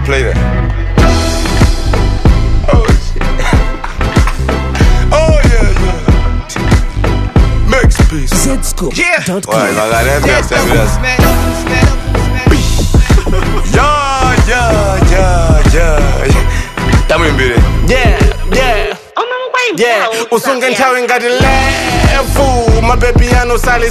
play that. Oh shit. oh yeah, yeah. Max peace. Zscoop.com. Ouais, il va regarder un peu, Dead c'est doubles, bien. man. Man, man. Yeah, yeah, yeah, yeah. Tamuimbire. Yeah, yeah. Yeah, usunge nthawi ngati lefu mabebi anu sali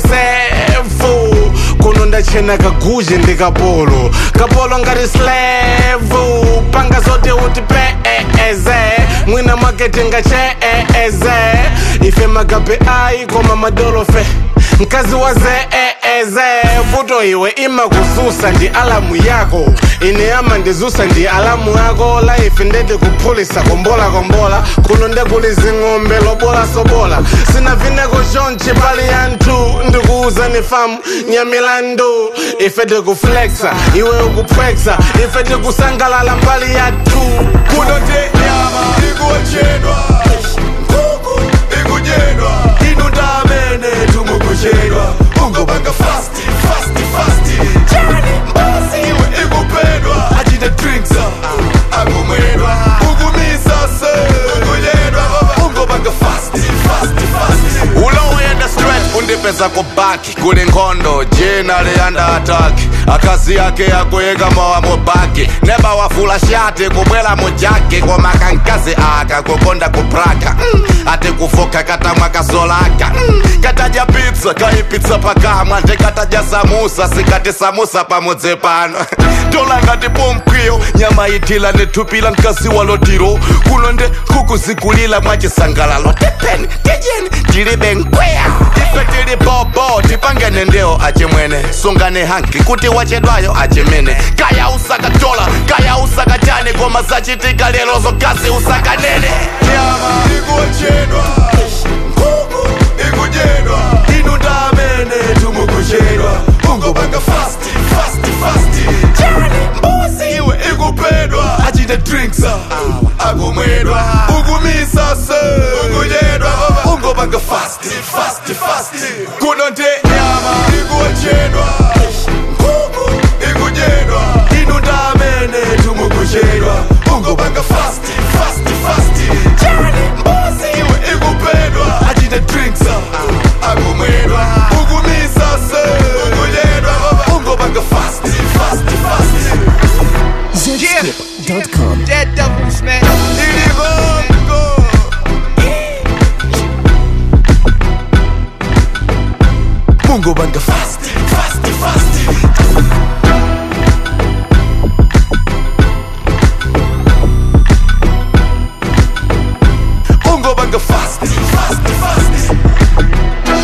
sefu kuno ndachena kaguje ndi kapolo kapolo ngati slevu panga zote uti peeze mwina maketi ngacheeze ife magabe ayi koma madolofe mkazi wa zeeze vuto iwe imakuzusa ndi alamu yako ine ama ndizusa ndi alamu yako life ndeti kuphulisa kombola kombola kuno ndekulizi ng'ombe lobola sobola sina vineko chonchi pali yanthu ndikuuza ni famu nyamilandu ife tikuflexa iwe ukupwexa ife tikusangalala mbali yathu kuno te nyama ikuochedwa nkhuku ikudyedwa inu ndamene tumukuchedwa ungopanga fasti fasti fasti chani mbuzi iwe ikupedwa achite drinks akumwedwa ukumisa se ukudyedwa ungopanga fasti fasti fasti ulowenda straight undipeza kubaki kuli nkhondo jina liyanda ataki akazi yake akuyika mowa mubaki neba wafula shati kubwela mujaki koma kankazi aka kukonda kupraka mm. ati kufoka katamwa kasolaka mm. katadya pizza kaipitsa pakamwa ndikatadya samusa sikati samusa pamudzi pano tola ngati pomkwiyo nyama itila nithupila mkazi walotiro kuno nde kukuzikulila mwachisangalalo tepeni tijeni tilibe nkweya ife tili bobo tipangene ndewo achimwene sungane hanki kuti wachedwayo achimene kaya usakatola kaya usakachani koma zachitika lero zokazi usakanene nyama ikuochedwa nkhuku ikudyedwa inu ndamene tumukuchedwa ungopanga fasti fasti fasti chani mbuzi iwe ikupedwa achite drinks akumwedwa ukumisa se ukudyedwa ungopanga fasti fasti fasti kuno nte nyama ikuochedwa nkhuku ikudyedwa inu ndamene tumukuchedwa ungopanga fasti fasti fasti chani mbuzi iwe ikupedwa achite drinks akumwedwa ukumisa se ukudyedwa ungopanga fasti fasti fasti Zscoop.com. Dead doubles, man. iligongo ungopanga fasti fasti fasti ungopanga fasti fasti fasti